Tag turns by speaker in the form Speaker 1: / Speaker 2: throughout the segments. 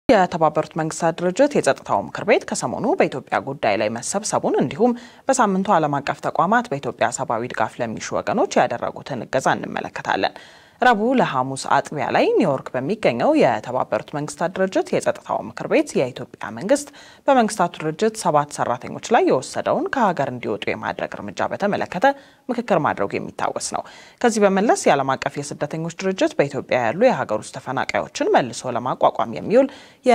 Speaker 1: የተባበሩት መንግስታት ድርጅት የጸጥታው ምክር ቤት ከሰሞኑ በኢትዮጵያ ጉዳይ ላይ መሰብሰቡን እንዲሁም በሳምንቱ ዓለም አቀፍ ተቋማት በኢትዮጵያ ሰብአዊ ድጋፍ ለሚሹ ወገኖች ያደረጉትን እገዛ እንመለከታለን። ረቡዕ ለሐሙስ አጥቢያ ላይ ኒውዮርክ በሚገኘው የተባበሩት መንግስታት ድርጅት የጸጥታው ምክር ቤት የኢትዮጵያ መንግስት በመንግስታቱ ድርጅት ሰባት ሰራተኞች ላይ የወሰደውን ከሀገር እንዲወጡ የማድረግ እርምጃ በተመለከተ ምክክር ማድረጉ የሚታወስ ነው። ከዚህ በመለስ የዓለም አቀፍ የስደተኞች ድርጅት በኢትዮጵያ ያሉ የሀገር ውስጥ ተፈናቃዮችን መልሶ ለማቋቋም የሚውል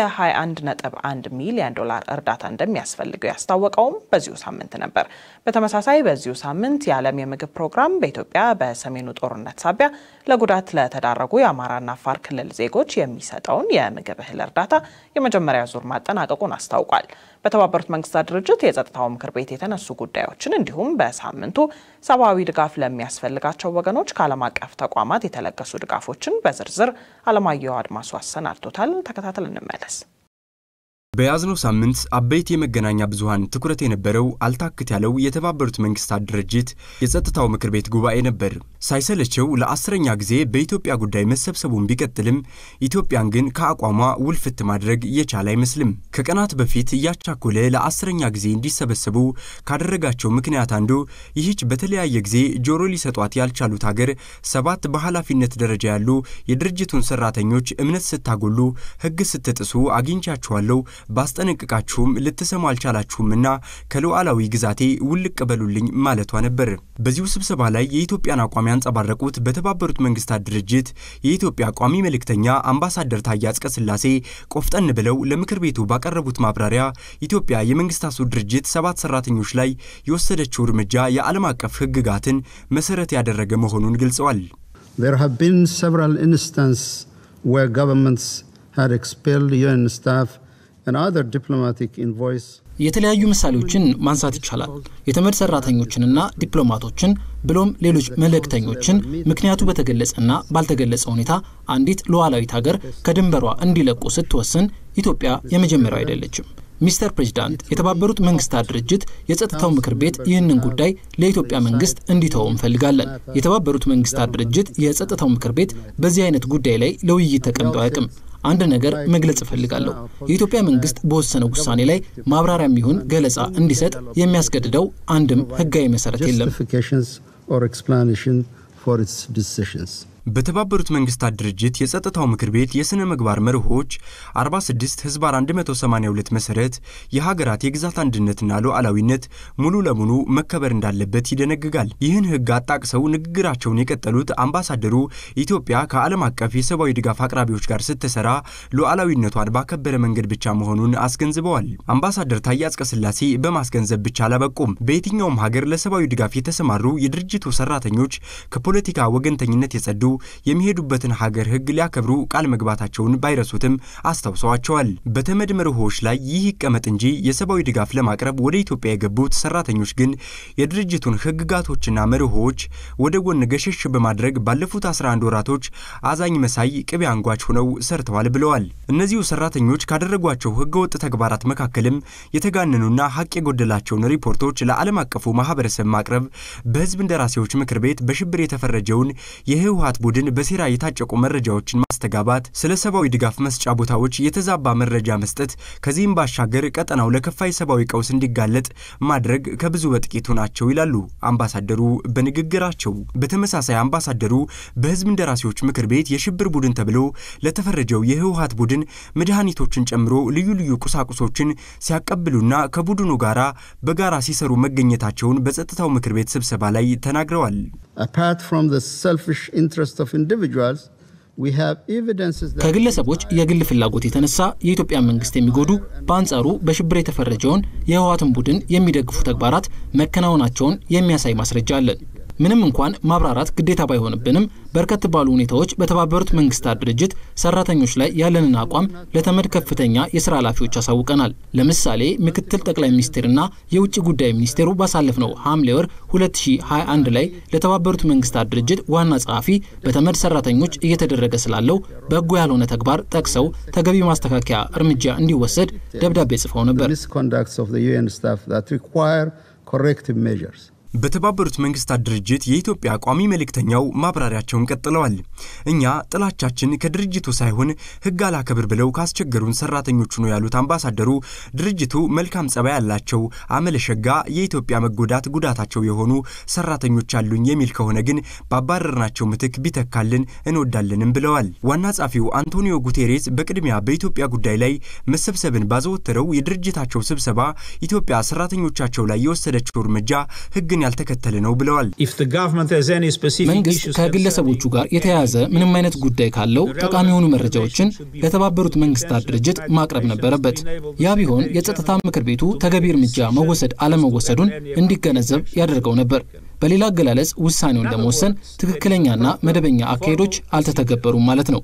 Speaker 1: የ21.1 ሚሊዮን ዶላር እርዳታ እንደሚያስፈልገው ያስታወቀውም በዚሁ ሳምንት ነበር። በተመሳሳይ በዚሁ ሳምንት የዓለም የምግብ ፕሮግራም በኢትዮጵያ በሰሜኑ ጦርነት ሳቢያ ለጉዳት ለተዳረጉ የአማራና አፋር ክልል ዜጎች የሚሰጠውን የምግብ እህል እርዳታ የመጀመሪያ ዙር ማጠናቀቁን አስታውቋል። በተባበሩት መንግስታት ድርጅት የጸጥታው ምክር ቤት የተነሱ ጉዳዮችን እንዲሁም በሳምንቱ ሰብአዊ ድጋፍ ለሚያስፈልጋቸው ወገኖች ከዓለም አቀፍ ተቋማት የተለገሱ ድጋፎችን በዝርዝር አለማየሁ አድማሱ አሰናድቶታል። ተከታተል እንመለስ።
Speaker 2: በያዝነው ሳምንት አበይት የመገናኛ ብዙኃን ትኩረት የነበረው አልታክት ያለው የተባበሩት መንግስታት ድርጅት የጸጥታው ምክር ቤት ጉባኤ ነበር። ሳይሰለቸው ለአስረኛ ጊዜ በኢትዮጵያ ጉዳይ መሰብሰቡን ቢቀጥልም ኢትዮጵያን ግን ከአቋሟ ውልፍት ማድረግ የቻለ አይመስልም። ከቀናት በፊት እያቻኮለ ለአስረኛ ጊዜ እንዲሰበሰቡ ካደረጋቸው ምክንያት አንዱ ይህች በተለያየ ጊዜ ጆሮ ሊሰጧት ያልቻሉት ሀገር ሰባት በኃላፊነት ደረጃ ያሉ የድርጅቱን ሰራተኞች እምነት ስታጎሉ፣ ሕግ ስትጥሱ አግኝቻችኋለሁ ባስጠነቅቃችሁም ልትሰሙ አልቻላችሁምና ከሉዓላዊ ግዛቴ ውልቅ በሉልኝ ማለቷ ነበር። በዚሁ ስብሰባ ላይ የኢትዮጵያን አቋም ያንጸባረቁት በተባበሩት መንግስታት ድርጅት የኢትዮጵያ ቋሚ መልእክተኛ አምባሳደር ታዬ አጽቀሥላሴ ቆፍጠን ብለው ለምክር ቤቱ ባቀረቡት ማብራሪያ ኢትዮጵያ የመንግስታቱ ድርጅት ሰባት ሰራተኞች ላይ የወሰደችው እርምጃ የዓለም አቀፍ ሕግጋትን መሰረት ያደረገ መሆኑን ገልጸዋል።
Speaker 3: There have been several instances where governments had expelled UN staff and other diplomatic envoys
Speaker 4: የተለያዩ ምሳሌዎችን ማንሳት ይቻላል። የተመድ ሰራተኞችንና ዲፕሎማቶችን ብሎም ሌሎች መልእክተኞችን ምክንያቱ በተገለጸና ባልተገለጸ ሁኔታ አንዲት ሉዓላዊት ሀገር ከድንበሯ እንዲለቁ ስትወስን ኢትዮጵያ የመጀመሪያው አይደለችም። ሚስተር ፕሬዚዳንት፣ የተባበሩት መንግስታት ድርጅት የጸጥታው ምክር ቤት ይህንን ጉዳይ ለኢትዮጵያ መንግስት እንዲተው እንፈልጋለን። የተባበሩት መንግስታት ድርጅት የጸጥታው ምክር ቤት በዚህ አይነት ጉዳይ ላይ ለውይይት ተቀምጦ አያውቅም። አንድ ነገር መግለጽ እፈልጋለሁ። የኢትዮጵያ መንግስት በወሰነው ውሳኔ ላይ ማብራሪያም ይሁን ገለጻ እንዲሰጥ የሚያስገድደው አንድም ህጋዊ መሰረት የለም።
Speaker 2: በተባበሩት መንግስታት ድርጅት የጸጥታው ምክር ቤት የሥነ ምግባር መርሆች 46 ህዝባር 182 መሠረት የሀገራት የግዛት አንድነትና ሉዓላዊነት ሙሉ ለሙሉ መከበር እንዳለበት ይደነግጋል። ይህን ህግ አጣቅሰው ንግግራቸውን የቀጠሉት አምባሳደሩ ኢትዮጵያ ከዓለም አቀፍ የሰብአዊ ድጋፍ አቅራቢዎች ጋር ስትሰራ ሉዓላዊነቷን ባከበረ መንገድ ብቻ መሆኑን አስገንዝበዋል። አምባሳደር ታዬ አጽቀሥላሴ በማስገንዘብ ብቻ አላበቁም። በየትኛውም ሀገር ለሰብአዊ ድጋፍ የተሰማሩ የድርጅቱ ሰራተኞች ከፖለቲካ ወገንተኝነት የጸዱ የሚሄዱበትን ሀገር ህግ ሊያከብሩ ቃል መግባታቸውን ባይረሱትም አስታውሰዋቸዋል። በተመድ መርሆች ላይ ይህ ይቀመጥ እንጂ የሰብአዊ ድጋፍ ለማቅረብ ወደ ኢትዮጵያ የገቡት ሰራተኞች ግን የድርጅቱን ህግጋቶችና መርሆች ወደ ጎን ገሸሽ በማድረግ ባለፉት 11 ወራቶች አዛኝ መሳይ ቅቤ አንጓች ሆነው ሰርተዋል ብለዋል። እነዚሁ ሰራተኞች ካደረጓቸው ህገወጥ ተግባራት መካከልም የተጋነኑና ሀቅ የጎደላቸውን ሪፖርቶች ለዓለም አቀፉ ማህበረሰብ ማቅረብ፣ በህዝብ እንደራሴዎች ምክር ቤት በሽብር የተፈረጀውን የህወሀት ቡድን በሴራ የታጨቁ መረጃዎችን ማስተጋባት፣ ስለ ሰብአዊ ድጋፍ መስጫ ቦታዎች የተዛባ መረጃ መስጠት፣ ከዚህም ባሻገር ቀጠናው ለከፋ የሰብአዊ ቀውስ እንዲጋለጥ ማድረግ ከብዙ በጥቂቱ ናቸው ይላሉ አምባሳደሩ በንግግራቸው። በተመሳሳይ አምባሳደሩ በህዝብ እንደራሴዎች ምክር ቤት የሽብር ቡድን ተብሎ ለተፈረጀው የህወሀት ቡድን መድኃኒቶችን ጨምሮ ልዩ ልዩ ቁሳቁሶችን ሲያቀብሉና ከቡድኑ ጋራ በጋራ ሲሰሩ መገኘታቸውን በጸጥታው ምክር ቤት ስብሰባ ላይ ተናግረዋል።
Speaker 4: ከግለሰቦች የግል ፍላጎት የተነሳ የኢትዮጵያ መንግስት የሚጎዱ በአንጻሩ በሽብር የተፈረጀውን የህወሓትን ቡድን የሚደግፉ ተግባራት መከናወናቸውን የሚያሳይ ማስረጃ አለን። ምንም እንኳን ማብራራት ግዴታ ባይሆንብንም በርከት ባሉ ሁኔታዎች በተባበሩት መንግስታት ድርጅት ሰራተኞች ላይ ያለንን አቋም ለተመድ ከፍተኛ የስራ ኃላፊዎች አሳውቀናል። ለምሳሌ ምክትል ጠቅላይ ሚኒስትርና የውጭ ጉዳይ ሚኒስቴሩ ባሳለፍነው ሐምሌ ወር 2021 ላይ ለተባበሩት መንግስታት ድርጅት ዋና ጸሐፊ በተመድ ሰራተኞች እየተደረገ ስላለው በጎ ያልሆነ ተግባር ጠቅሰው ተገቢ ማስተካከያ እርምጃ እንዲወሰድ ደብዳቤ ጽፈው ነበር።
Speaker 2: በተባበሩት መንግስታት ድርጅት የኢትዮጵያ ቋሚ መልእክተኛው ማብራሪያቸውን ቀጥለዋል። እኛ ጥላቻችን ከድርጅቱ ሳይሆን ሕግ አላከብር ብለው ካስቸገሩን ሰራተኞቹ ነው ያሉት አምባሳደሩ ድርጅቱ መልካም ጸባይ ያላቸው አመለሸጋ የኢትዮጵያ መጎዳት ጉዳታቸው የሆኑ ሰራተኞች አሉኝ የሚል ከሆነ ግን ባባረርናቸው ምትክ ቢተካልን እንወዳለንም ብለዋል። ዋና ጸሐፊው አንቶኒዮ ጉቴሬስ በቅድሚያ በኢትዮጵያ ጉዳይ ላይ መሰብሰብን ባዘወተረው የድርጅታቸው ስብሰባ ኢትዮጵያ ሰራተኞቻቸው ላይ የወሰደችው እርምጃ ሕግን ያልተከተለ ነው ብለዋል።
Speaker 4: መንግስት ከግለሰቦቹ ጋር የተያያዘ ምንም አይነት ጉዳይ ካለው ጠቃሚ የሆኑ መረጃዎችን ለተባበሩት መንግስታት ድርጅት ማቅረብ ነበረበት። ያ ቢሆን የጸጥታ ምክር ቤቱ ተገቢ እርምጃ መወሰድ አለመወሰዱን እንዲገነዘብ ያደርገው ነበር። በሌላ አገላለጽ ውሳኔውን ለመወሰን ትክክለኛና መደበኛ አካሄዶች አልተተገበሩም ማለት ነው።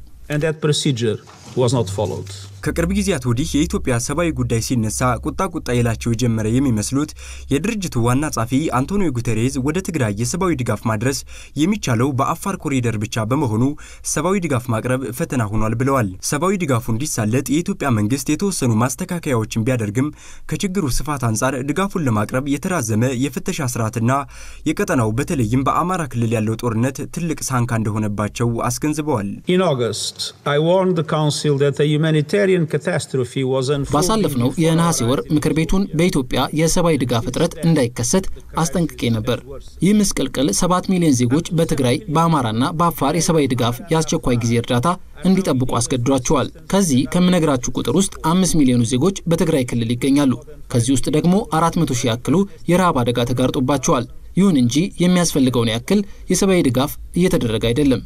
Speaker 2: ከቅርብ ጊዜያት ወዲህ የኢትዮጵያ ሰብአዊ ጉዳይ ሲነሳ ቁጣ ቁጣ ይላቸው የጀመረ የሚመስሉት የድርጅቱ ዋና ጸሐፊ አንቶኒዮ ጉተሬዝ ወደ ትግራይ የሰብአዊ ድጋፍ ማድረስ የሚቻለው በአፋር ኮሪደር ብቻ በመሆኑ ሰብአዊ ድጋፍ ማቅረብ ፈተና ሆኗል ብለዋል። ሰብአዊ ድጋፉ እንዲሳለጥ የኢትዮጵያ መንግስት የተወሰኑ ማስተካከያዎችን ቢያደርግም ከችግሩ ስፋት አንጻር ድጋፉን ለማቅረብ የተራዘመ የፍተሻ ስርዓትና የቀጠናው በተለይም በአማራ ክልል ያለው ጦርነት ትልቅ ሳንካ እንደሆነባቸው አስገንዝበዋል።
Speaker 4: ባሳለፍነው የነሐሴ ወር ምክር ቤቱን በኢትዮጵያ የሰብአዊ ድጋፍ እጥረት እንዳይከሰት አስጠንቅቄ ነበር። ይህ ምስቅልቅል ሰባት ሚሊዮን ዜጎች በትግራይ በአማራና በአፋር የሰብአዊ ድጋፍ የአስቸኳይ ጊዜ እርዳታ እንዲጠብቁ አስገድዷቸዋል። ከዚህ ከምነግራችሁ ቁጥር ውስጥ አምስት ሚሊዮኑ ዜጎች በትግራይ ክልል ይገኛሉ። ከዚህ ውስጥ ደግሞ አራት መቶ ሺህ ያክሉ የረሃብ አደጋ ተጋርጦባቸዋል። ይሁን እንጂ የሚያስፈልገውን ያክል የሰብአዊ ድጋፍ እየተደረገ አይደለም።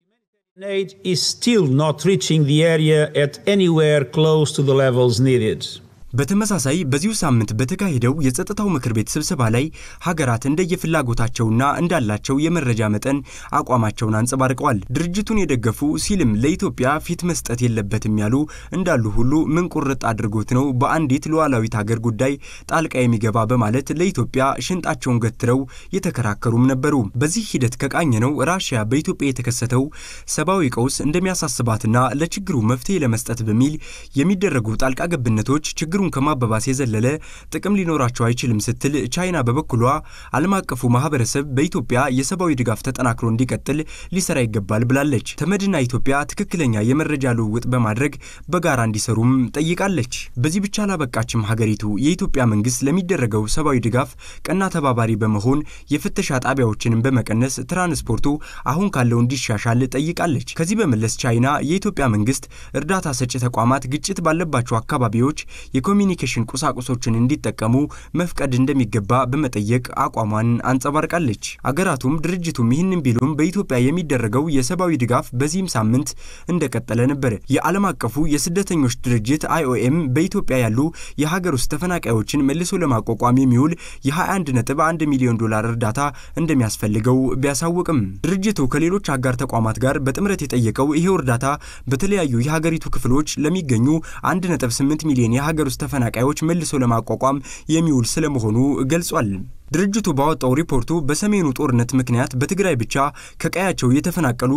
Speaker 5: aid is still not reaching the area at anywhere close to the levels needed.
Speaker 2: በተመሳሳይ በዚሁ ሳምንት በተካሄደው የጸጥታው ምክር ቤት ስብሰባ ላይ ሀገራት እንደየፍላጎታቸውና እንዳላቸው የመረጃ መጠን አቋማቸውን አንጸባርቀዋል። ድርጅቱን የደገፉ ሲልም ለኢትዮጵያ ፊት መስጠት የለበትም ያሉ እንዳሉ ሁሉ ምን ቁርጥ አድርጎት ነው በአንዲት ሉዓላዊት ሀገር ጉዳይ ጣልቃ የሚገባ በማለት ለኢትዮጵያ ሽንጣቸውን ገትረው የተከራከሩም ነበሩ። በዚህ ሂደት ከቃኘ ነው ራሽያ በኢትዮጵያ የተከሰተው ሰብአዊ ቀውስ እንደሚያሳስባትና ለችግሩ መፍትሄ ለመስጠት በሚል የሚደረጉ ጣልቃ ገብነቶች ችግሩን ከማባባስ የዘለለ ጥቅም ሊኖራቸው አይችልም ስትል ቻይና በበኩሏ ዓለም አቀፉ ማህበረሰብ በኢትዮጵያ የሰብአዊ ድጋፍ ተጠናክሮ እንዲቀጥል ሊሰራ ይገባል ብላለች። ተመድና ኢትዮጵያ ትክክለኛ የመረጃ ልውውጥ በማድረግ በጋራ እንዲሰሩም ጠይቃለች። በዚህ ብቻ አላበቃችም። ሀገሪቱ የኢትዮጵያ መንግስት ለሚደረገው ሰብአዊ ድጋፍ ቀና ተባባሪ በመሆን የፍተሻ ጣቢያዎችንም በመቀነስ ትራንስፖርቱ አሁን ካለው እንዲሻሻል ጠይቃለች። ከዚህ በመለስ ቻይና የኢትዮጵያ መንግስት እርዳታ ሰጪ ተቋማት ግጭት ባለባቸው አካባቢዎች የኮሚኒኬሽን ቁሳቁሶችን እንዲጠቀሙ መፍቀድ እንደሚገባ በመጠየቅ አቋሟን አንጸባርቃለች። አገራቱም ድርጅቱም ይህንን ቢሉም በኢትዮጵያ የሚደረገው የሰብአዊ ድጋፍ በዚህም ሳምንት እንደቀጠለ ነበር። የዓለም አቀፉ የስደተኞች ድርጅት አይኦኤም በኢትዮጵያ ያሉ የሀገር ውስጥ ተፈናቃዮችን መልሶ ለማቋቋም የሚውል የ21.1 ሚሊዮን ዶላር እርዳታ እንደሚያስፈልገው ቢያሳውቅም ድርጅቱ ከሌሎች አጋር ተቋማት ጋር በጥምረት የጠየቀው ይሄው እርዳታ በተለያዩ የሀገሪቱ ክፍሎች ለሚገኙ 1.8 ሚሊዮን የሀገር ውስጥ ተፈናቃዮች መልሶ ለማቋቋም የሚውል ስለመሆኑ ገልጿል። ድርጅቱ ባወጣው ሪፖርቱ በሰሜኑ ጦርነት ምክንያት በትግራይ ብቻ ከቀያቸው የተፈናቀሉ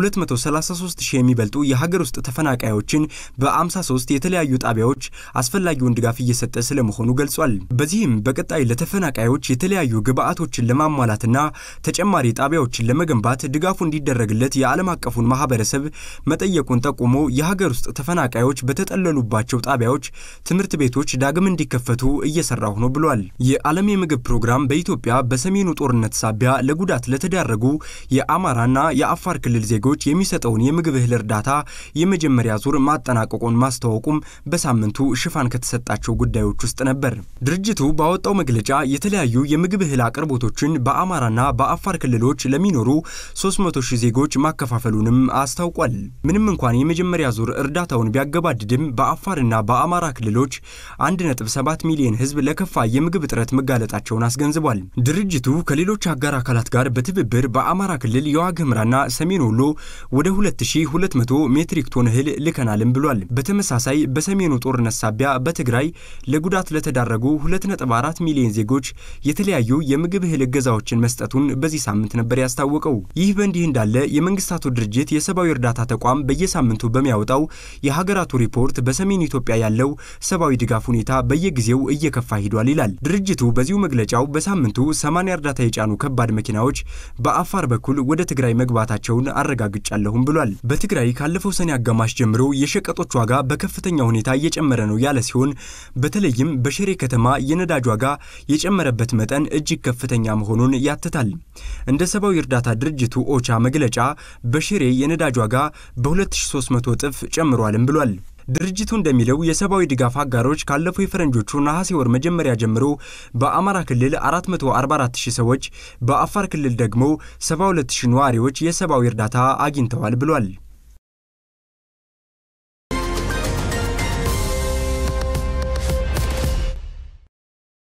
Speaker 2: ከ233 ሺህ የሚበልጡ የሀገር ውስጥ ተፈናቃዮችን በ53 የተለያዩ ጣቢያዎች አስፈላጊውን ድጋፍ እየሰጠ ስለመሆኑ ገልጿል። በዚህም በቀጣይ ለተፈናቃዮች የተለያዩ ግብዓቶችን ለማሟላትና ተጨማሪ ጣቢያዎችን ለመገንባት ድጋፉ እንዲደረግለት የዓለም አቀፉን ማህበረሰብ መጠየቁን ጠቁሞ የሀገር ውስጥ ተፈናቃዮች በተጠለሉባቸው ጣቢያዎች ትምህርት ቤቶች ዳግም እንዲከፈቱ እየሰራሁ ነው ብሏል። የዓለም የምግብ ፕሮግራም በኢትዮጵያ በሰሜኑ ጦርነት ሳቢያ ለጉዳት ለተዳረጉ የአማራና የአፋር ክልል ዜጎች የሚሰጠውን የምግብ እህል እርዳታ የመጀመሪያ ዙር ማጠናቀቁን ማስታወቁም በሳምንቱ ሽፋን ከተሰጣቸው ጉዳዮች ውስጥ ነበር። ድርጅቱ ባወጣው መግለጫ የተለያዩ የምግብ እህል አቅርቦቶችን በአማራና በአፋር ክልሎች ለሚኖሩ 300 ሺህ ዜጎች ማከፋፈሉንም አስታውቋል። ምንም እንኳን የመጀመሪያ ዙር እርዳታውን ቢያገባድድም በአፋርና በአማራ ክልሎች 1.7 ሚሊዮን ሕዝብ ለከፋ የምግብ እጥረት መጋለጣቸውን አስገንዝቧል። ድርጅቱ ከሌሎች አጋር አካላት ጋር በትብብር በአማራ ክልል የዋግ ኽምራና ሰሜን ወሎ ወደ 2200 ሜትሪክ ቶን እህል ልከናልም ብሏል። በተመሳሳይ በሰሜኑ ጦርነት ሳቢያ በትግራይ ለጉዳት ለተዳረጉ 2.4 ሚሊዮን ዜጎች የተለያዩ የምግብ እህል እገዛዎችን መስጠቱን በዚህ ሳምንት ነበር ያስታወቀው። ይህ በእንዲህ እንዳለ የመንግስታቱ ድርጅት የሰብአዊ እርዳታ ተቋም በየሳምንቱ በሚያወጣው የሀገራቱ ሪፖርት በሰሜን ኢትዮጵያ ያለው ሰብአዊ ድጋፍ ሁኔታ በየጊዜው እየከፋ ሂዷል ይላል። ድርጅቱ በዚሁ መግለጫው በሳምንቱ 80 እርዳታ የጫኑ ከባድ መኪናዎች በአፋር በኩል ወደ ትግራይ መግባታቸውን አረጋግጫለሁም ብሏል። በትግራይ ካለፈው ሰኔ አጋማሽ ጀምሮ የሸቀጦች ዋጋ በከፍተኛ ሁኔታ እየጨመረ ነው ያለ ሲሆን በተለይም በሽሬ ከተማ የነዳጅ ዋጋ የጨመረበት መጠን እጅግ ከፍተኛ መሆኑን ያትታል። እንደ ሰብአዊ እርዳታ ድርጅቱ ኦቻ መግለጫ በሽሬ የነዳጅ ዋጋ በ2300 እጥፍ ጨምሯልም ብሏል። ድርጅቱ እንደሚለው የሰብአዊ ድጋፍ አጋሮች ካለፈው የፈረንጆቹ ነሐሴ ወር መጀመሪያ ጀምሮ በአማራ ክልል 444 ሺህ ሰዎች፣ በአፋር ክልል ደግሞ 72 ሺህ ነዋሪዎች የሰብአዊ እርዳታ አግኝተዋል ብሏል።